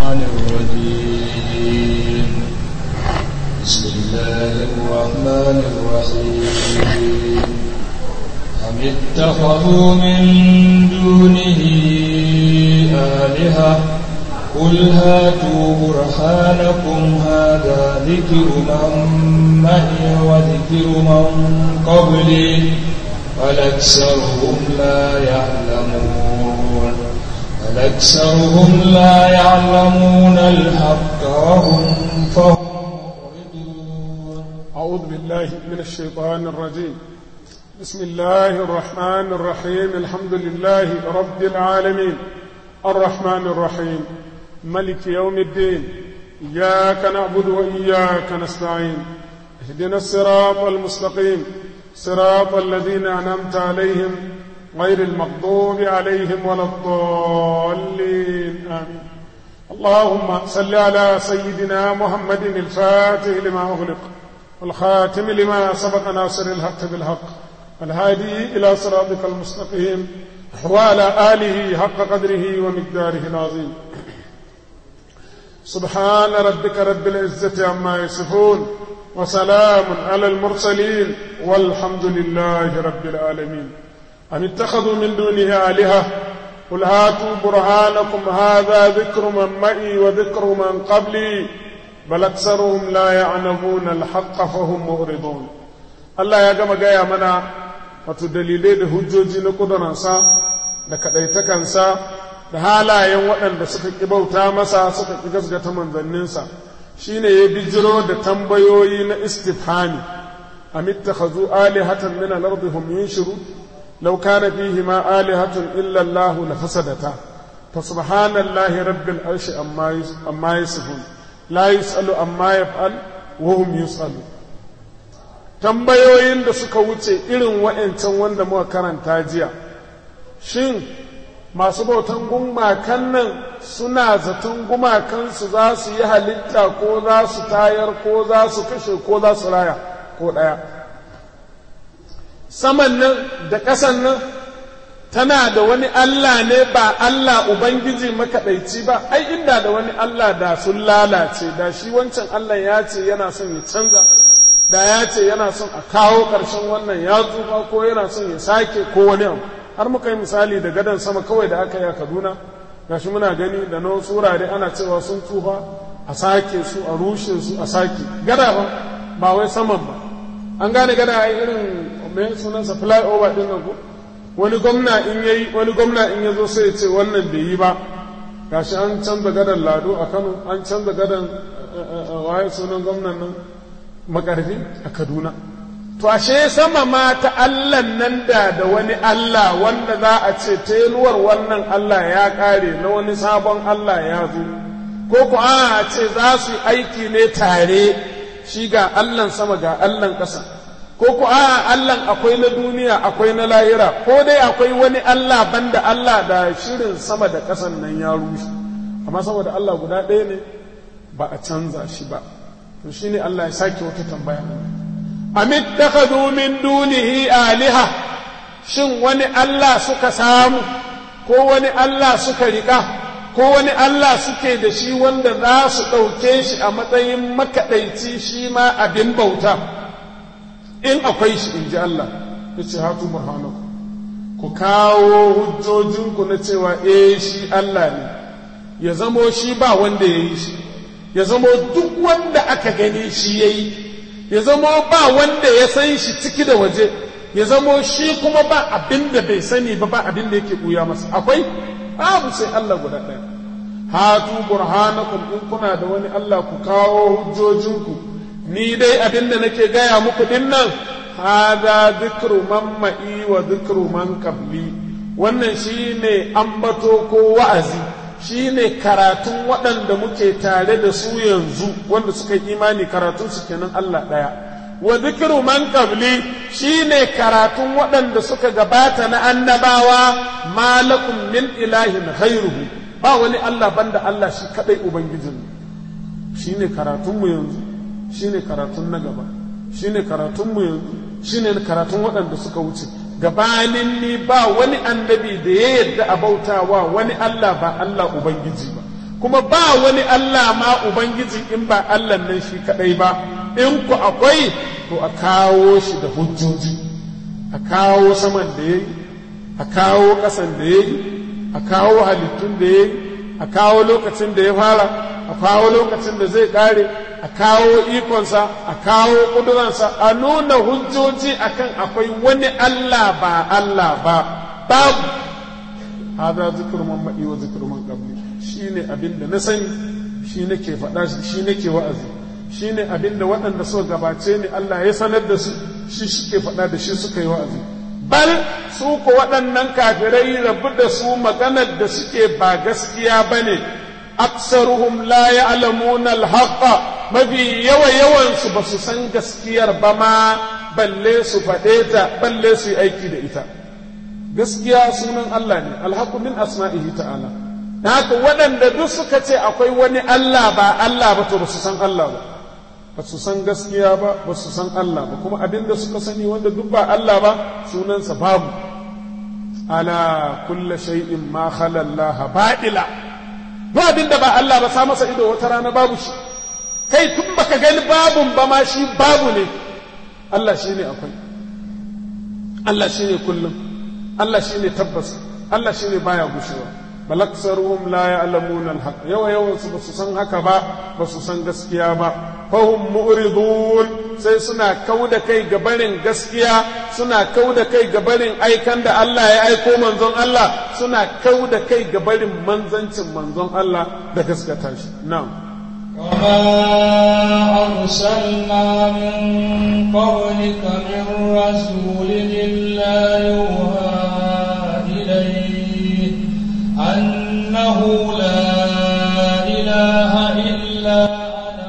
الرحمن الرجيم بسم الله الرحمن الرحيم أم اتخذوا من دونه آلهة قل هاتوا برهانكم هذا ذكر من معي وذكر من قبلي بل أكثرهم لا يعلمون بل أكثرهم لا يعلمون الحق وهم فهم معرضون أعوذ بالله من الشيطان الرجيم بسم الله الرحمن الرحيم الحمد لله رب العالمين الرحمن الرحيم ملك يوم الدين إياك نعبد وإياك نستعين اهدنا الصراط المستقيم صراط الذين أنعمت عليهم غير المغضوب عليهم ولا الضالين آمين اللهم صل على سيدنا محمد الفاتح لما أغلق والخاتم لما سبق ناصر الحق بالحق الهادي إلى صراطك المستقيم وعلى آله حق قدره ومقداره العظيم سبحان ربك رب العزة عما يصفون وسلام على المرسلين والحمد لله رب العالمين أم اتخذوا من دونه آلهة قل هاتوا برهانكم هذا ذكر من معي وذكر من قبلي بل أكثرهم لا يعلمون الحق فهم مغرضون الله يا جماعة جاي منا wato dalilai da hujjoji na ƙudunansa da kaɗaitakansa da halayen waɗanda suka ƙi bauta masa suka ƙi gasgata manzanninsa shine ya bijiro da tambayoyi na istifhami am ittakhazu alihatan min al-ardi hum yunshiru law kana fihi ma alihatun illa Allah la fasadata fa subhanallahi rabbil arshi amma amma yasifun la yusalu amma yaf'al wa hum yusalu tambayoyin da suka wuce irin wa'ancan wanda muka karanta jiya shin masu bautan gumakan nan suna zaton gumakansu za su yi halitta ko za su tayar ko za su kashe ko za su raya ko ɗaya saman nan da ƙasan nan tana da wani Allah ne ba Allah Ubangiji makaɗaici ba ai inda da wani Allah da sun lalace da shi wancan Allah ya ce yana son ya canza da ya ce yana son a kawo ƙarshen wannan ya tsufa ko yana son ya sake ko wani abu har muka yi misali da gadon sama kawai da aka yi a kaduna gashi muna gani da na wasu wurare ana cewa sun tsufa a sake su a rushe su a sake gada ba ba wai saman ba an gane gada a irin mai sunansa fly over din nan ko wani gwamna in yayi wani gwamna in ya zo sai ya ce wannan bai yi ba gashi an canza gadon lado a kano an canza gadon waye sunan gwamnan nan makarfi a kaduna to ashe sama ma ta Allah nan da da wani Allah wanda za a ce teluwar wannan Allah ya ƙare na wani sabon Allah ya zo ko ku a ce za su yi aiki ne tare shi ga Allahn sama ga Allahn ƙasa ko ku a Allahn akwai na duniya akwai na lahira ko dai akwai wani Allah banda Allah da shirin sama da ƙasan nan ya rushe amma saboda Allah guda ɗaya ne ba a canza shi ba to shine Allah ya sake wata tambaya amittakhadhu min dunihi aliha shin wani Allah suka samu ko wani Allah suka rika ko wani Allah suke da shi wanda za su ɗauke shi a matsayin makaɗaici shi ma abin bauta in akwai shi in ji Allah ya ce hatu burhanaku ku kawo hujjojinku na cewa eh shi Allah ne ya zamo shi ba wanda ya yi shi ya zamo duk wanda aka gani shi ya yi ya zamo ba wanda ya san shi ciki da waje ya zamo shi kuma ba abin da bai sani ba ba abin da yake ɓuya masa akwai babu sai Allah guda ɗaya hatu burhanakum in kuna da wani Allah ku kawo hujjojinku ni dai abin da nake gaya muku din nan hada zikru man ma'i wa zikru man qabli wannan shine ambato ko wa'azi shi ne karatun waɗanda muke tare da su yanzu wanda suka yi imani karatun su kenan Allah ɗaya wa zikiru man qabli shi ne karatun waɗanda suka gabata na annabawa malakum min ilahin khairuhu ba wani Allah banda Allah shi kadai ubangijin shi ne karatun mu yanzu shi ne karatun na gaba shi ne karatun mu yanzu shi ne karatun waɗanda suka wuce gabanin ni ba wani annabi da ya yadda a bautawa wani Allah ba Allah Ubangiji ba kuma ba wani Allah ma ubangiji in ba Allah nan shi kadai ba in ku akwai to a kawo shi da hujjoji a kawo saman da yayi a kawo ƙasan da yayi a kawo halittun da yayi a kawo lokacin da ya fara a kawo lokacin da zai ƙare a kawo ikonsa a kawo ƙuduransa a nuna hujjoji akan akwai wani Allah ba Allah ba babu hada zikir man ma'i wa zikir man qabli shine abin da na sani shi nake faɗa shi nake wa'azi shine abin da waɗanda suka gabace ni Allah ya sanar da su shi suke faɗa da shi suka yi wa'azi bal su ko waɗannan kafirai rabu da su maganar da suke ba gaskiya bane aksaruhum la ya'lamuna al-haqqa mafi yawa yawansu ba su san gaskiyar ba ma balle su faɗe ta balle su yi aiki da ita gaskiya sunan Allah ne alhaku min asma'ihi ta'ala haka waɗanda duk suka ce akwai wani Allah ba Allah ba to ba su san Allah ba ba su san gaskiya ba ba su san Allah ba kuma abin da suka sani wanda duk ba Allah ba sunansa babu ala kulla shay'in ma khala Allah ba'ila duk abin da ba Allah ba sa masa ido wata rana babu shi kai tun baka gani babun ba ma shi babu ne Allah shi ne akwai Allah shi ne kullum Allah shi ne tabbas Allah shi ne baya gushewa balaksaruhum la ya'lamuna al-haq yawa yawan su basu san haka ba basu san gaskiya ba fahum mu'ridun sai suna kauda kai ga barin gaskiya suna kauda kai ga barin aikan da Allah ya aiko manzon Allah suna kauda kai ga barin manzancin manzon Allah da gaskata shi na'am وما أرسلنا من قبلك من رسول إلا يوحى إليه أنه لا إله إلا أنا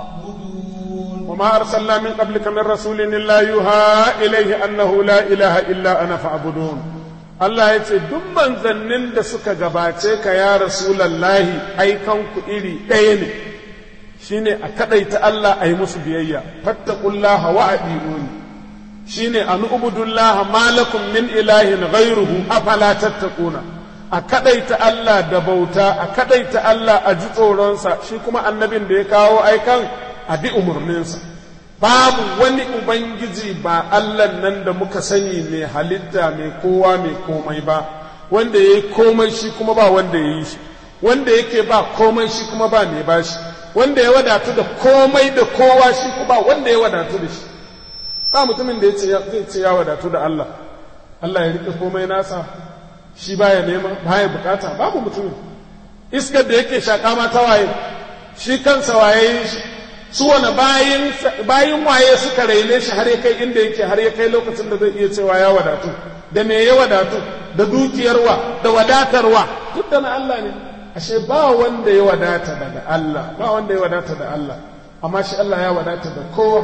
فاعبدون وما أرسلنا من قبلك من رسول إلا يوحى إليه أنه لا إله إلا أنا فاعبدون Allah ya ce, Duk manzannin da suka gabace ka ya Rasulallahi aikanku iri ɗaya ne, shi ne a kaɗaita Allah a yi musu biyayya, fattakullaha wa aɗi'uni, shi ne a nu'ubudullaha malakun min ilahin ghairuhu afala tattakuna. a kadaita Allah da bauta a kadaita Allah a ji tsoronsa shi kuma annabin da ya kawo aikan a bi umarninsa babu wani ubangiji ba Allah nan da muka sani mai halitta mai kowa mai komai ba wanda ya yi komai shi kuma ba wanda ya yi shi wanda yake ba komai shi kuma ba mai ba shi wanda ya wadatu da komai da kowa shi kuma wanda ya wadatu da shi ba mutumin da zai ce ya wadatu da Allah Allah ya rike komai nasa shi baya nema baya bukata babu mutumin iskar da yake shaƙa ma ta waye shi kansa waye shi su wani bayin bayin waye suka raine shi har ya kai inda yake har ya kai lokacin da zai iya cewa ya wadatu da me ya wadatu da dukiyarwa da wadatarwa duk da na Allah ne ashe ba wanda ya wadata daga Allah ba wanda ya wadata da Allah amma shi Allah ya wadata da kowa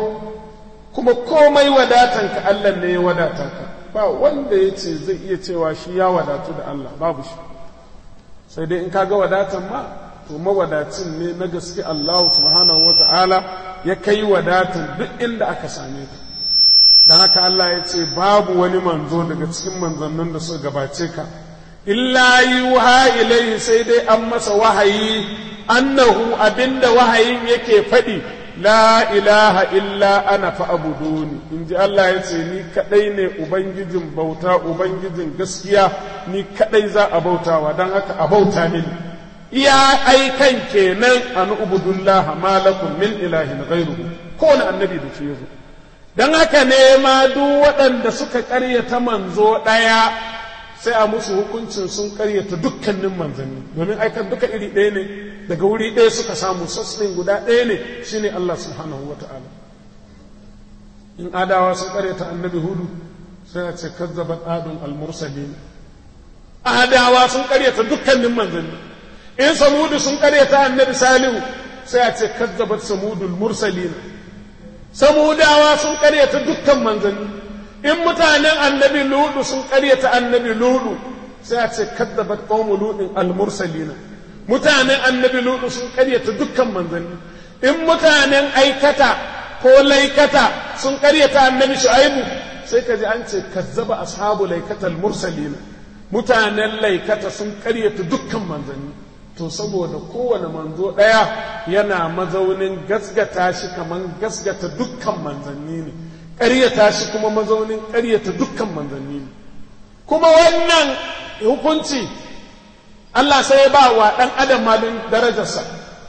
kuma komai wadatanka Allah ne ya wadata ka ba wanda ya ce zai iya cewa shi ya wadatu da Allah babu shi sai dai in kaga wadatan ma to mawadacin ne na gaske Allah subhanahu wa ta'ala ya kai wadatan duk inda aka same ka don haka Allah ya ce babu wani manzo daga cikin manzannin da suka gabace ka illa yuha ilaihi sai dai an masa wahayi annahu abinda wahayin yake faɗi la ilaha illa ana fa'abuduni in ji Allah ya ce ni kaɗai ne Ubangijin bauta Ubangijin gaskiya ni kaɗai za a bautawa don haka a bauta mini iya aikan kenan an ubudullah malakum min ilahin ghairu kowane annabi da shi yazo don haka ne ma duk waɗanda suka ƙaryata manzo ɗaya sai a musu hukuncin sun ƙaryata dukkanin manzanni domin aikan duka iri ɗaya ne daga wuri ɗaya suka samu sassin guda ɗaya ne shine Allah subhanahu wa ta'ala in adawa sun ƙaryata annabi hudu sai a ce kazzabat adun al-mursalin adawa sun ƙaryata dukkanin manzanni in samudu sun ƙaryata annabi salihu sai a ce kazzabat samudul mursalin samudawa sun ƙaryata dukkan manzanni in mutanen annabi ludu sun ƙaryata annabi ludu sai a ce kazzabat qaumu ludin al-mursalin mutanen annabi ludu sun karyata dukkan manzanni in mutanen aikata ko laikata sun karyata annabi shu'aibu sai ka ji an ce kazzaba ashabu laikatal mursalina mutanen laikata sun karyata dukkan manzanni to saboda kowane manzo ɗaya yana mazaunin gasgata shi kamar gasgata dukkan manzanni ne ƙaryata shi kuma mazaunin ƙaryata dukkan manzanni ne kuma wannan hukunci Allah sai ya ba wa ɗan adam malin darajarsa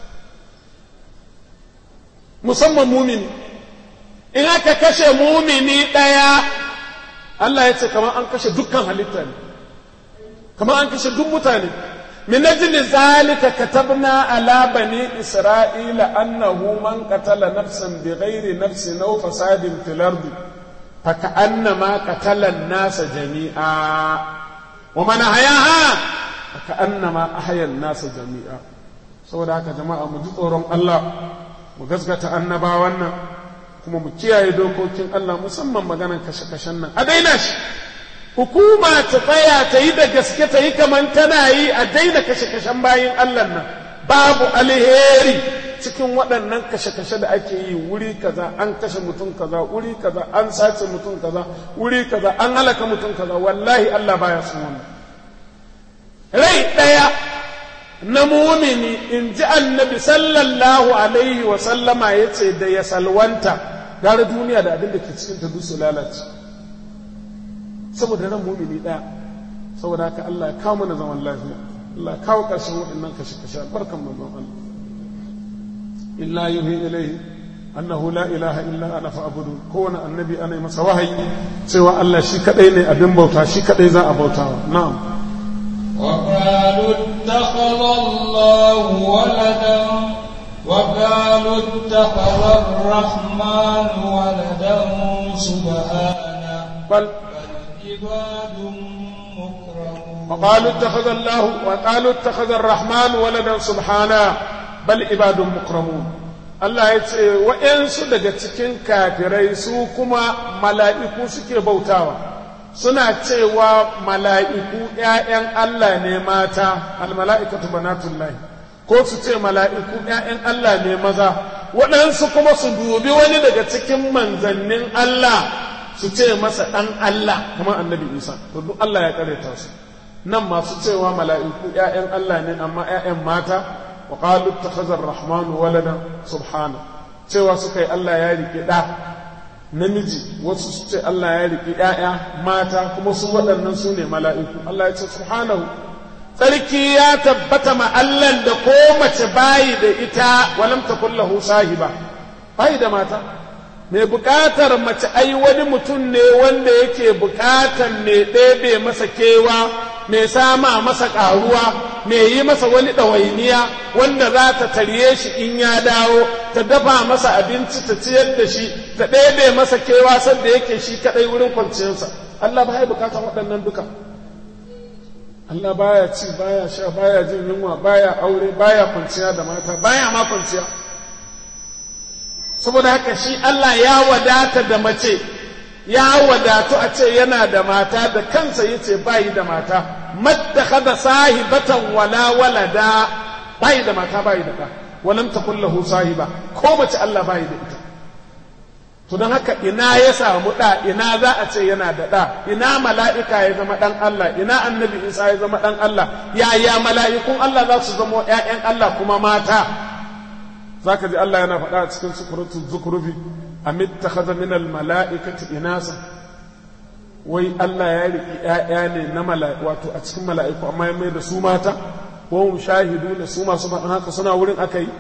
musamman mumini in aka kashe mumini ɗaya Allah ya ce kamar an kashe dukkan halitta ne kamar an kashe duk mutane min ajli zalika katabna ala bani isra'ila annahu man qatala nafsan bighairi nafsin aw fasadin fil ardi faka'annama qatala an-nasa jami'a wa man ahyaha faka'annama ahya an-nasa jami'a saboda haka jama'a mu ji tsoron Allah mu gaskata annabawan nan kuma mu kiyaye dokokin Allah musamman maganar kashe-kashen nan a daina shi hukuma ta tsaya ta yi da gaske ta yi kamar tana yi a daina kashe-kashen bayin Allah nan babu alheri cikin waɗannan kashe-kashe da ake yi wuri kaza an kashe mutum kaza wuri kaza an sace mutum kaza wuri kaza an halaka mutum kaza wallahi Allah baya son wannan rai ɗaya na mumini in ji annabi sallallahu alaihi wa sallama ya ce da ya salwanta gara duniya da abin da ke cikin ta duk su lalace saboda ran mumini ɗaya saboda haka Allah ya kawo mana zaman lafiya Allah ya kawo ƙarshen waɗannan kashe-kashe albarkan manzon Allah illa yuhi ilaihi annahu la ilaha illa ana fa'budu kowane annabi ana yi masa wahayi cewa Allah shi kadai ne abin bauta shi kadai za a bautawa na'am وقالوا اتخذ الله ولدا وقالوا اتخذ الرحمن ولدا سبحانه بل عباد مكرمون وقالوا اتخذ الله وقالوا اتخذ الرحمن ولدا سبحانه بل عباد مكرمون Allah ya ce wa'yansu daga cikin kafirai su kuma mala'iku suke bautawa suna cewa mala'iku ‘ya'yan Allah ne mata almala'ikatu banatullahi ko su ce mala'iku ‘ya'yan Allah ne maza waɗansu kuma su dubi wani daga cikin manzannin Allah su ce masa ɗan Allah kamar annabi Isa to duk Allah ya ƙareta su nan masu cewa mala'iku ‘ya'yan Allah ne amma ‘ya'yan mata wa qalu ittakhadha ar-rahmanu walada subhana cewa suka yi Allah ya rike ɗa namiji wasu su ce Allah ya rike ‘ya'ya mata kuma su waɗannan su ne mala'iku Allah ya ce subhanahu tsarki ya tabbata ma Allah da ko mace bayi da ita walam takun lahu sahiba bayi da mata mai bukatar mace ai wani mutum ne wanda yake bukatar mai ɗebe masa kewa mai sama masa ƙaruwa mai yi masa wani ɗawainiya wanda za ta tarye shi in ya dawo ta dafa masa abinci ta ciyar da shi ta ɗebe masa kewa sanda yake shi kaɗai wurin kwanciyarsa Allah ba ya bukatar waɗannan duka Allah baya ci baya sha baya jin yunwa baya aure baya kwanciya da mata baya ma kwanciya saboda haka shi Allah ya wadata da mace ya wadatu a ce yana da mata da kansa yace bayi da mata mattakhadha sahibatan wala walada bayi da mata bayi da ɗa walam takul lahu sahiba ko mace Allah bayi da ita to don haka ina ya samu ɗa ina za a ce yana da ɗa ina mala'ika ya zama ɗan Allah ina annabi Isa ya zama ɗan Allah yaya mala'ikun Allah za su zama ‘ya'yan Allah kuma mata za ka ji Allah yana faɗa a cikin sukuratul zukurufi amit ta haza min mala'ikati inasa wai Allah ya riƙi ‘ya'ya ne na mala'iku wato a cikin mala'iku amma ya mai da su mata ko mu shahidu ne su masu faɗin haka suna wurin aka yi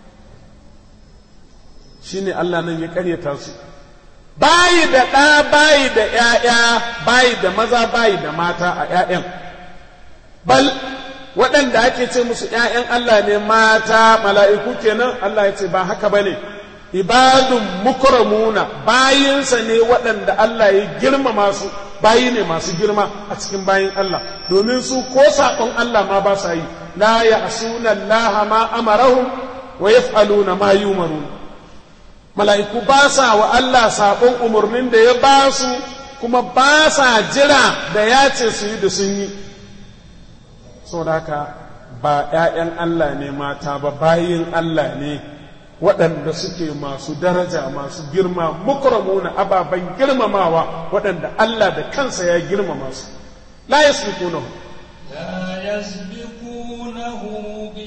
shine Allah nan ya karyata su bayi da ɗa bayi da ‘ya'ya bayi da maza bayi da mata a ‘ya'yan bal waɗanda ake ce musu ‘ya'yan Allah ne mata mala'iku kenan Allah ya ce ba haka ba ne ibadun mukramuna bayinsa ne waɗanda Allah ya girmama su bayi ne masu girma a cikin bayin Allah domin su ko saƙon Allah ma ba sa yi la ya asuna Allah ma amarahum wa yaf'aluna ma yumarun mala'iku ba sa wa Allah saƙon umarnin da ya ba su kuma ba sa jira da ya ce su yi da sun yi saboda haka ba ‘ya'yan Allah ne mata ba bayin Allah ne waɗanda suke masu daraja masu girma mukramuna ababen girmamawa waɗanda Allah da kansa ya girmama su la yasbiqunahu لا يسبقونه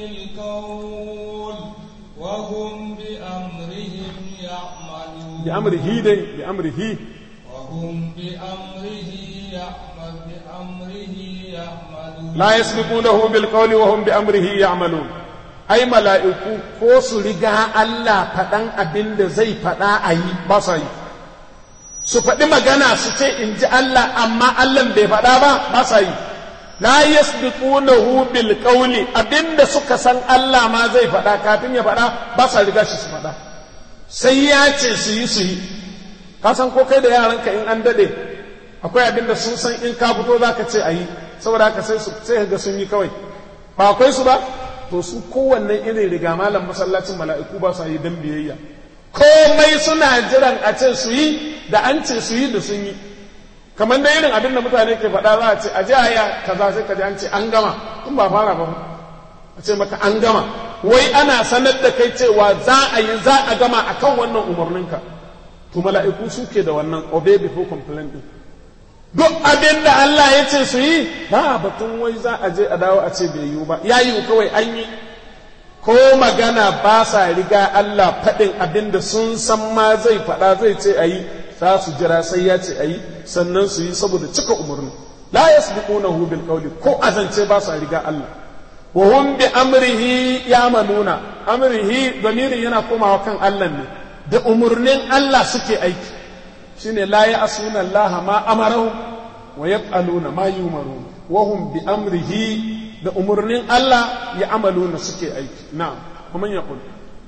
bi amrihi dai bi amrihi وهم بأمره يعمل بأمره يعملون la yasbiqunahu bil qawli wa hum bi amrihi ya'malun ai mala'iku ko su riga Allah faɗan abin da zai faɗa a yi ba sa yi su faɗi magana su ce in ji Allah amma Allah bai faɗa ba ba sa yi la yasbiqunahu bil qawli abinda suka san Allah ma zai faɗa kafin ya faɗa ba sa riga shi su faɗa sai ya ce su yi su yi ka san ko kai da yaranka in an dade akwai abinda sun san in ka fito zaka ce a yi saboda haka sai su sai ga sun yi kawai ba akwai su ba to su kowanne irin riga malam masallacin mala'iku ba su yi dan biyayya komai suna jiran a ce su yi da an ce su yi da sun yi kamar da irin abin da mutane ke faɗa za a ce a ji aya kaza sai ka ji an ce an gama in ba fara ba a ce maka an gama wai ana sanar da kai cewa za a yi za a gama akan wannan umarninka to mala'iku suke da wannan obey before complain din duk abin da Allah ya ce su yi ba batun wai za a je a dawo a ce bai yiwu ba ya yiwu kawai an yi ko magana ba sa riga Allah faɗin abin da sun san ma zai faɗa zai ce a yi za su jira sai ya ce a yi sannan su yi saboda cika umarni la yasbiqunahu bil qawli ko azance ba sa riga Allah wa hum bi amrihi yamanuna amrihi damirin yana komawa kan Allah ne da umarnin Allah suke aiki shine la ya'suna Allah ma amarahu wa yaf'aluna ma yumarun wa hum bi amrihi da umarnin Allah ya amaluna suke aiki na'am kuma ya kul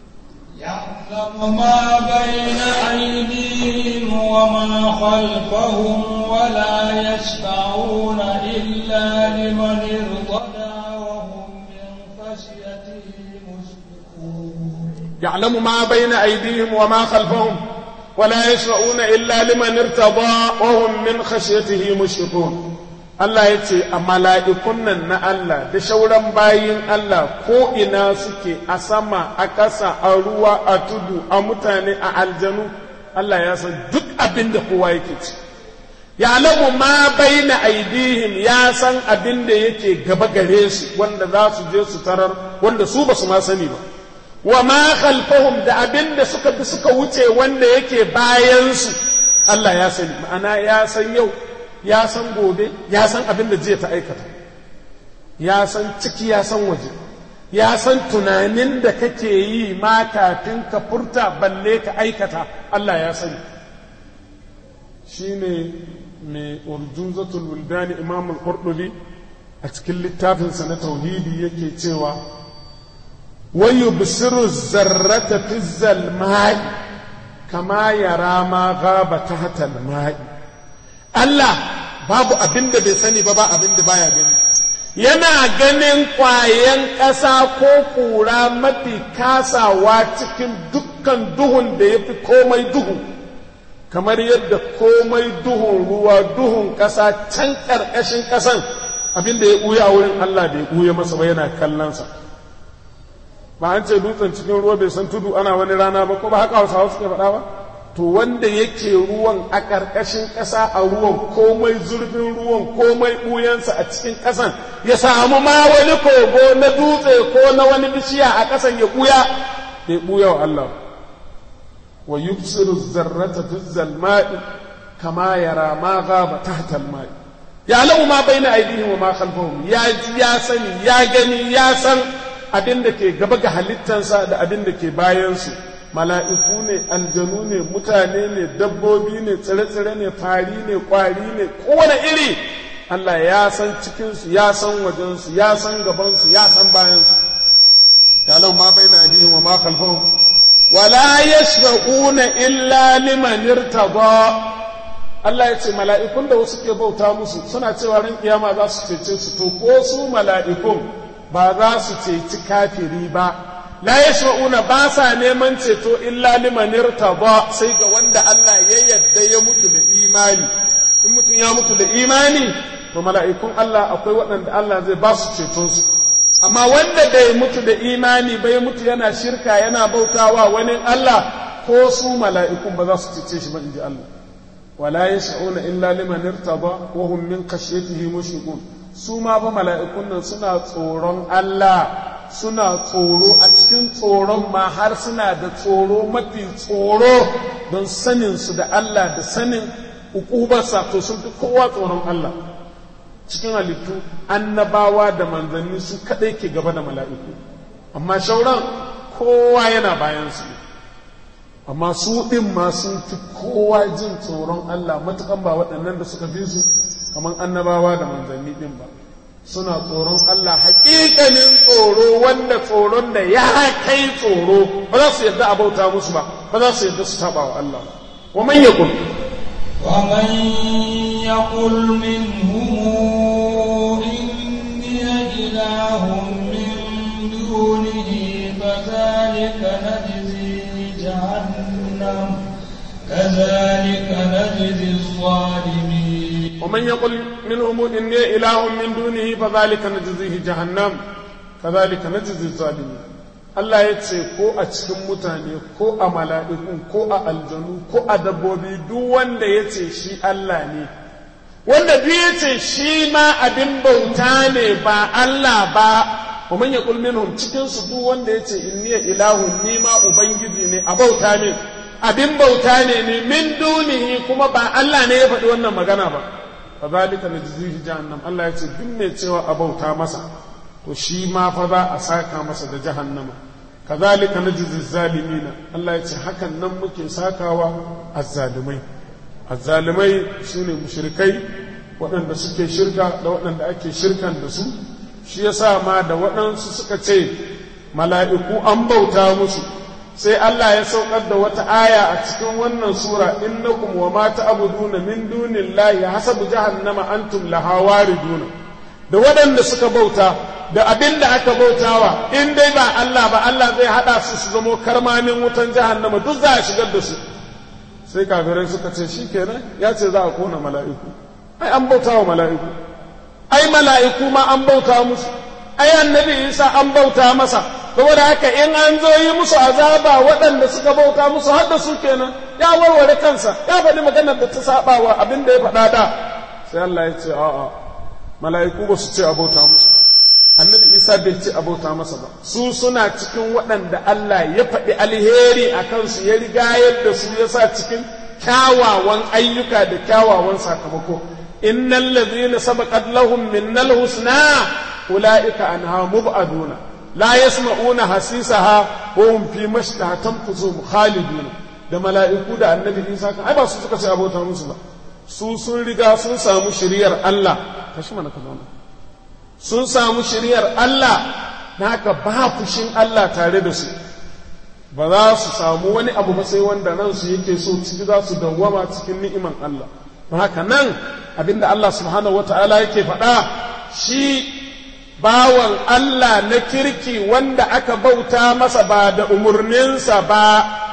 يعلم ما بين أيديهم وما خلفهم ولا يشفعون إلا لمن ارتضى وهم من خشيته مشفقون يعلم ما بين أيديهم وما خلفهم ولا يشفعون إلا لمن ارتضى وهم من خشيته مشفقون Allah ya ce a mala'ikun nan na Allah da shauran bayin Allah ko ina suke a sama a ƙasa a ruwa a tudu a mutane a aljanu Allah ya san duk abin da kowa yake ci ya alamu ma baina aidihim ya san abin da yake gaba gare su wanda za su je su tarar wanda su ba su ma sani ba wa ma khalfahum da abin da suka bi suka wuce wanda yake bayan su Allah ya sani ma'ana ya san yau ya san gobe ya san abin da jiya ta aikata ya san ciki ya san waje ya san tunanin da kake yi ma kafin ka furta balle ka aikata Allah ya sani shine mai urjunzatul wuldani imam al-qurtubi a cikin littafinsa na tauhidi yake cewa wayu bisiru zarrata fi zalma'i kama yara ma gaba tahta al-ma'i Allah babu abin da bai sani ba ba abin da baya gani yana ganin ƙwayan ƙasa ko ƙura mafi kasawa cikin dukkan duhun da ya fi komai duhu kamar yadda komai duhun ruwa duhun ƙasa can ƙarƙashin ƙasan abin da ya ɓuya a wurin Allah bai ɓuya masa ba yana kallonsa ba an ce dutsen cikin ruwa bai san tudu ana wani rana ba ko ba haka hausawa suke faɗa ba to wanda yake ruwan a ƙarƙashin ƙasa a ruwan komai zurfin ruwan komai ɓuyansa a cikin ƙasan ya samu ma wani kogo na dutse ko na wani bishiya a ƙasan ya ɓuya bai ɓuya wa Allah wa yubsiru zarrata fi zalma'i kama yara ma gaba tahta alma'i ya lamu ma baina aidihim wa ma khalfahum ya ji ya sani ya gani ya san abin da ke gaba ga halittansa da abin da ke bayansu mala'iku ne aljanu ne mutane ne dabbobi ne tsire-tsire ne fari ne kwari ne kowane iri Allah ya san cikinsu ya san wajensu ya san gabansu ya san bayansu ya lau ma bai na adihin wa ma kalfahun wala yashfa'una illa liman irtada Allah ya ce mala'ikun da wasu ke bauta musu suna cewa ran kiyama za su cece su to ko su mala'ikun ba za su ceci kafiri ba la yashfa'una ba sa neman ceto illa liman irtada sai ga wanda Allah ya yadda ya mutu da imani in mutum ya mutu da imani to mala'ikun Allah akwai waɗanda Allah zai ba su ceton su amma wanda bai mutu da imani bai mutu yana shirka yana bautawa wani Allah ko su mala'ikun ba za su cece shi ba inji Allah wala yash'una illa liman irtada wa hum min khashyatihi mushriqun su ma ba mala'ikun nan suna tsoron Allah suna tsoro a cikin tsoron ma har suna da tsoro mafi tsoro don sanin su da Allah da sanin ukubarsa to sun fi kowa tsoron Allah cikin halittu annabawa da manzanni su kadai ke gaba da mala'iku amma shauran kowa yana bayan su amma su ɗin ma sun fi kowa jin tsoron Allah matukan ba waɗannan da suka fi su kamar annabawa da manzanni ɗin ba suna tsoron Allah haƙiƙanin tsoro wanda tsoron da ya kai tsoro ba za su yadda a bauta musu ba ba za su yadda su taɓa wa Allah wa man yaqul ومن يقل منهم إني إله من دونه فذلك نجزيه جهنم كذلك نجزي الظالمين ومن يقل منهم إني إله من دونه فذلك نجزيه جهنم كذلك نجزي الظالمين Allah ya ce ko a cikin mutane ko a mala'ikun ko a aljanu ko a dabbobi duk wanda ya ce shi Allah ne wanda duk ya ce shi ma abin bauta ne ba Allah ba wa man yaqul minhum cikin su duk wanda ya ce inni ilahun ni ma ubangiji ne a bauta ne abin bauta ne ne min dunihi kuma ba Allah ne ya faɗi wannan magana ba fa zalika najzihi jahannam Allah ya ce duk mai cewa a bauta masa to shi ma fa za a saka masa da jahannama kazalika najzi zalimina Allah ya ce hakan nan muke sakawa azzalimai azzalimai sune mushrikai waɗanda suke shirka da waɗanda ake shirkan da su shi yasa ma da waɗansu suka ce mala'iku an bauta musu sai Allah ya saukar da wata aya a cikin wannan sura innakum wa ma ta'buduna min dunillahi hasabu jahannama antum laha wariduna da waɗanda suka bauta da abin da aka bautawa in dai ba Allah ba Allah zai haɗa su su zamo karmamin wutan jahannama duk za a shigar da su sai kafirai suka ce shi kenan ya ce za a kona mala'iku ai an bauta wa mala'iku ai mala'iku ma an bauta musu ai annabi isa an bauta masa saboda haka in an zo yi musu azaba waɗanda suka bauta musu har da su kenan ya warware kansa ya faɗi maganar da ta saba wa abin da ya faɗa da sai Allah ya ce a'a mala'iku ba su ce a bauta musu annabi isa bai ce a bauta masa ba su suna cikin waɗanda Allah ya faɗi alheri a kansu ya riga yadda su ya sa cikin kyawawan ayyuka da kyawawan sakamako innal ladhina sabaqat lahum minnal husna ulaika anha mub'aduna la yasma'una hasisaha wa hum fi mashtaha tanfusuhum khaliduna da mala'iku da annabi isa kan ai ba su suka ce abota musu ba su sun riga sun samu shiriyar Allah kashi mana ka zauna sun samu shiriyar Allah na haka ba fushin Allah tare da su ba za su samu wani abu ba sai wanda ransu yake so ciki za su dawwama cikin ni'iman Allah don haka nan abinda Allah subhanahu wata'ala yake faɗa shi bawan Allah na kirki wanda aka bauta masa ba da umarninsa ba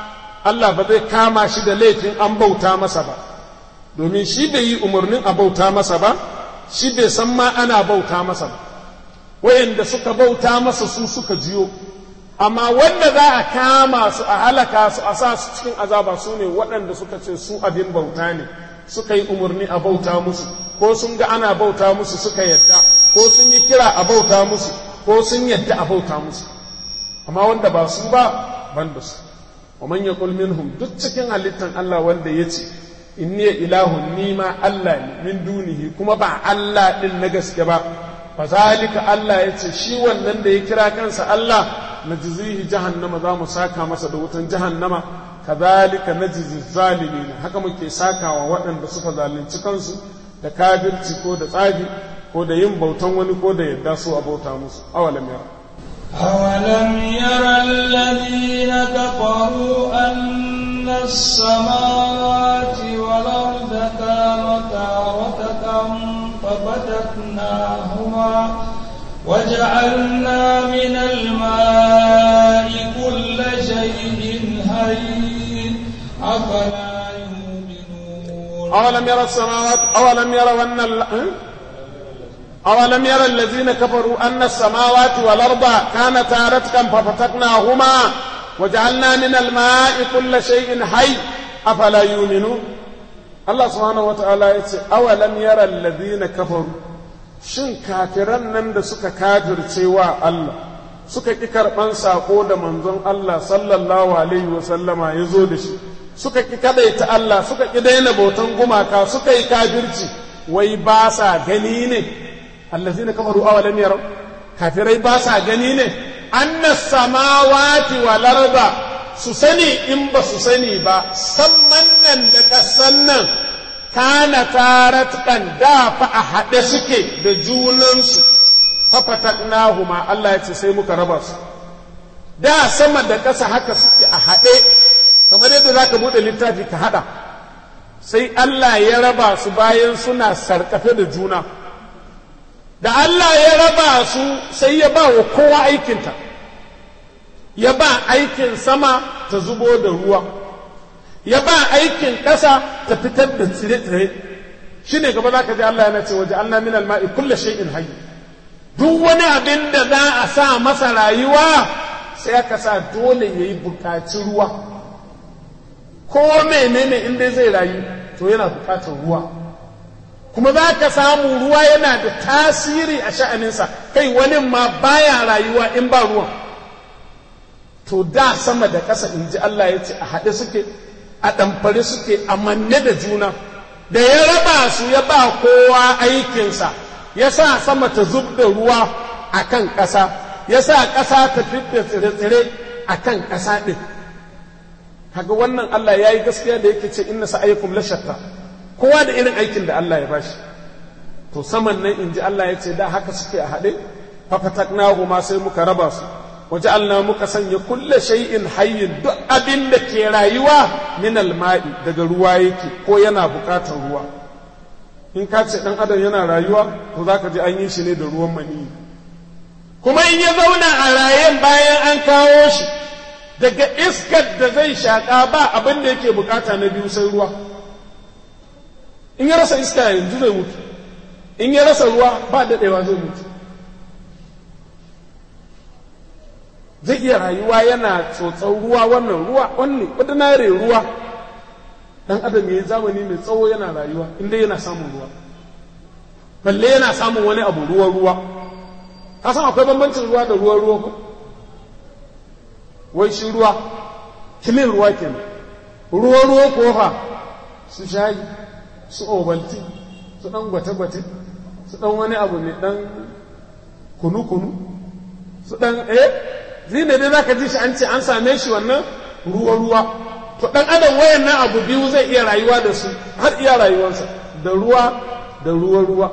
Allah ba zai kama shi da laifin an bauta masa ba domin shi bai yi umarnin a bauta masa ba shi bai san ma ana bauta masa ba wayanda suka bauta masa su suka jiyo amma wanda za a kama su a halaka su a sa su cikin azaba su ne waɗanda suka ce su abin bauta ne suka yi umarni a bauta musu ko sun ga ana bauta musu suka yadda ko sun yi kira a bauta musu ko sun yadda a bauta musu amma wanda ba su ba ban da su wa man yaqul minhum duk cikin halittan Allah wanda yace inni ilahun ni ma Allah ne min dunihi kuma ba Allah din na gaske ba fa zalika Allah yace shi wannan da ya kira kansa Allah najzihi jahannama za mu saka masa da wutan jahannama kadhalika najzi zalimin haka muke sakawa waɗanda suka zalunci kansu da kafirci ko da tsafi ko da yin bautan wani ko da yadda su a bauta musu awalam yara أولم ير الذين كفروا أن السماوات والأرض كانتا رتقا ففتقناهما وجعلنا من الماء كل شيء حي أفلا يؤمنون أولم يرى السماوات أولم يروا أن ال... أولم يرى الذين كفروا أن السماوات والأرض كانتا رتقا ففتقناهما وجعلنا من الماء كل شيء حي أفلا يؤمنون الله سبحانه وتعالى يقول أولم يرى الذين كفروا shin kafiran nan da suka kafirce wa Allah suka ƙi karɓan saƙo da manzon Allah sallallahu alaihi wasallama ya zo da shi suka ƙi kaɗaita Allah suka ƙi daina bautan gumaka suka yi kafirci wai ba sa gani ne allazi na kafaru awalam yarau kafirai ba sa gani ne anna samawati wal arda su sani in ba su sani ba samman nan da ƙasan nan kana taratkan da fa a haɗe suke da junansu fafataknahuma Allah ya ce sai muka raba su da sama da ƙasa haka suke a haɗe kamar yadda za ka buɗe littafi ka haɗa sai Allah ya raba su bayan suna sarƙafe da juna da Allah ya raba su sai ya ba wa kowa aikinta ya ba aikin sama ta zubo da ruwa ya ba aikin ƙasa ta fitar da tsire-tsire shi ne gaba za ka ji Allah yana ce waje Allah min alma'i kulle shay'in hayy duk wani abin da za a sa masa rayuwa sai aka sa dole ya yi buƙaci ruwa ko menene in dai zai rayu to yana buƙatar ruwa kuma za ka samu ruwa yana da tasiri a sha'aninsa kai wani ma baya rayuwa in ba ruwan to da sama da ƙasa in ji Allah ya ce a haɗe suke a ɗamfare suke a manne da juna da ya raba su ya ba kowa aikinsa ya sa sama ta zub da ruwa a kan ƙasa ya sa ƙasa ta fidda tsire-tsire a kan ƙasa ɗin kaga wannan Allah ya yi gaskiya da yake ce inna sa'aykum la shatta kowa da irin aikin da Allah ya bashi to saman nan in ji Allah ya ce da haka suke a haɗe fafataknahu ma sai muka raba su waja'alna muka sanya kulle shay'in hayyin duk abin da ke rayuwa min alma'i daga ruwa yake ko yana buƙatar ruwa in ka ce dan adam yana rayuwa to zaka ji an yi shi ne da ruwan mani kuma in ya zauna a rayen bayan an kawo shi daga iskar da zai shaƙa ba abin da yake bukata na biyu sai ruwa in ya rasa iska yanzu zai mutu in ya rasa ruwa ba daɗewa zai mutu zai iya rayuwa yana tsotsar ruwa wannan ruwa wannan ordinary ruwa dan adam ya yi zamani mai tsawo yana rayuwa inda yana samun ruwa balle yana samun wani abu ruwa ruwa ka san akwai bambancin ruwa da ruwa ruwa ko wai shi ruwa kilin ruwa kenan ruwa ruwa ko fa su shayi su obalti su dan gwate-gwate su dan wani abu ne dan kunu-kunu su dan eh zine dai zaka ji shi an ce an same shi wannan ruwa-ruwa to dan adam wayannan abu biyu zai iya rayuwa da su har iya rayuwarsa da ruwa da ruwa-ruwa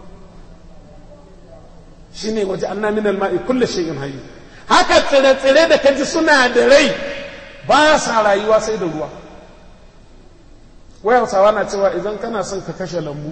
shine waje anna min al-ma'i kullu shay'in hayy haka tsire-tsire da kaji suna da rai ba sa rayuwa sai da ruwa wai hausawa na cewa idan kana son ka kashe lambu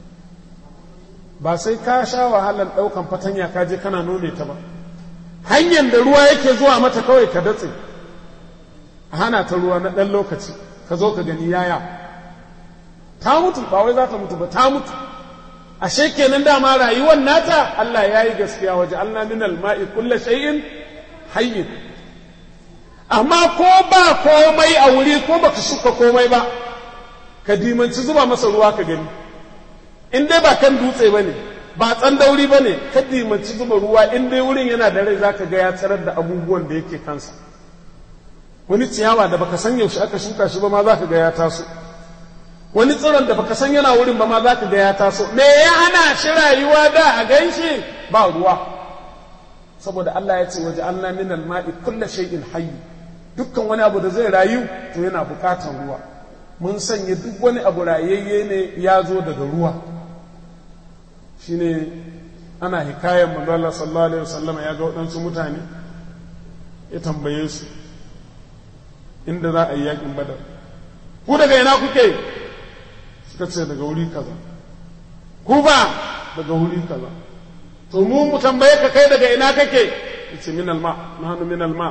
ba sai ka sha wahalar ɗaukan fatanya ka je kana nome ta ba hanyar da ruwa yake zuwa mata kawai ka datse a hana ta ruwa na ɗan lokaci ka zo ka gani yaya ta mutu ba wai za ta mutu ba ta mutu ashe kenan dama rayuwar nata Allah ya yi gaskiya waje Allah min alma'i kulla shay'in hayyin amma ko ba komai a wuri ko baka shuka komai ba ka dimanci zuba masa ruwa ka gani in dai ba kan dutse ba ne ba tsandauri ba ne ka dimanci zuba ruwa in dai wurin yana da rai za ka ga ya tsarar da abubuwan da yake kansa wani ciyawa da baka san yaushe aka shuka shi ba ma za ka ga ya taso wani tsiron da baka san yana wurin ba ma za ka ga ya taso me ya hana shi rayuwa da a ganshi ba ruwa saboda Allah ya ce waje Allah min al-ma'i kullu shay'in hayy dukkan wani abu da zai rayu to yana bukatan ruwa mun sanya duk wani abu rayayye ne ya zo daga ruwa shine ana hikayen manzo Allah sallallahu alaihi wasallam ya ga waɗansu mutane ya tambaye su inda za a yi yakin badar ku daga ina kuke suka ce daga wuri kaza ku ba daga wuri kaza to mu mu tambaye ka kai daga ina kake yace min alma nahnu min alma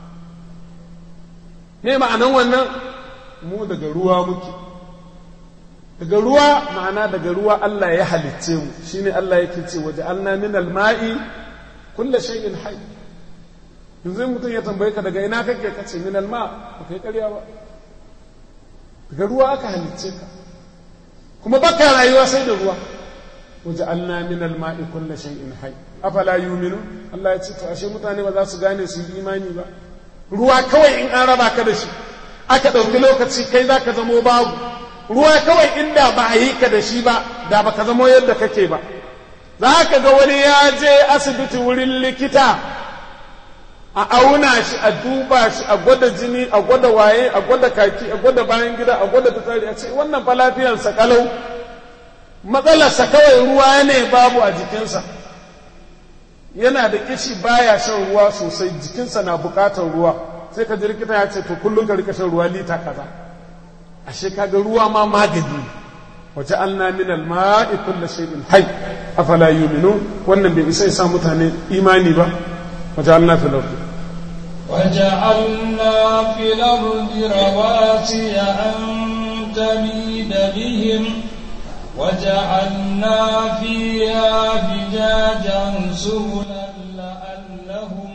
me ma'anan wannan mu daga ruwa muke daga ruwa ma'ana daga ruwa Allah ya halicce mu shine Allah yake ce waje alna min alma'i kullu shay'in hayy yanzu mutum ya tambaye ka daga ina kake kace min alma ba kai ƙarya ba daga ruwa aka halicce ka kuma baka rayuwa sai da ruwa waja'alna min al-ma'i kulli shay'in hayy afala yu'minu Allah ya ce to ashe mutane ba za su gane su yi imani ba ruwa kawai in an raba ka da shi aka ɗauki lokaci kai za ka zamo babu ruwa kawai inda ba a yi ka da shi ba da ba ka zamo yadda kake ba za ka ga wani ya je asibiti wurin likita a auna shi a duba shi a gwada jini a gwada waye a gwada kaki a gwada bayan gida a gwada fitsari a ce wannan fa lafiyarsa kalau matsalarsa kawai ruwa ne babu a jikinsa yana da kishi baya shan ruwa sosai jikinsa na bukatar ruwa sai ka ji likita ya ce to kullum ka rika shan ruwa lita kaza ashe kaga ruwa ma magani waje alna min alma'i kulli shay'in hayy afala yu'minu wannan bai isa sa mutane imani ba waje alna fil ardi وجعلنا في الأرض رواسي أن تميد بهم وجعلنا فيها فجاجا سبلا لعلهم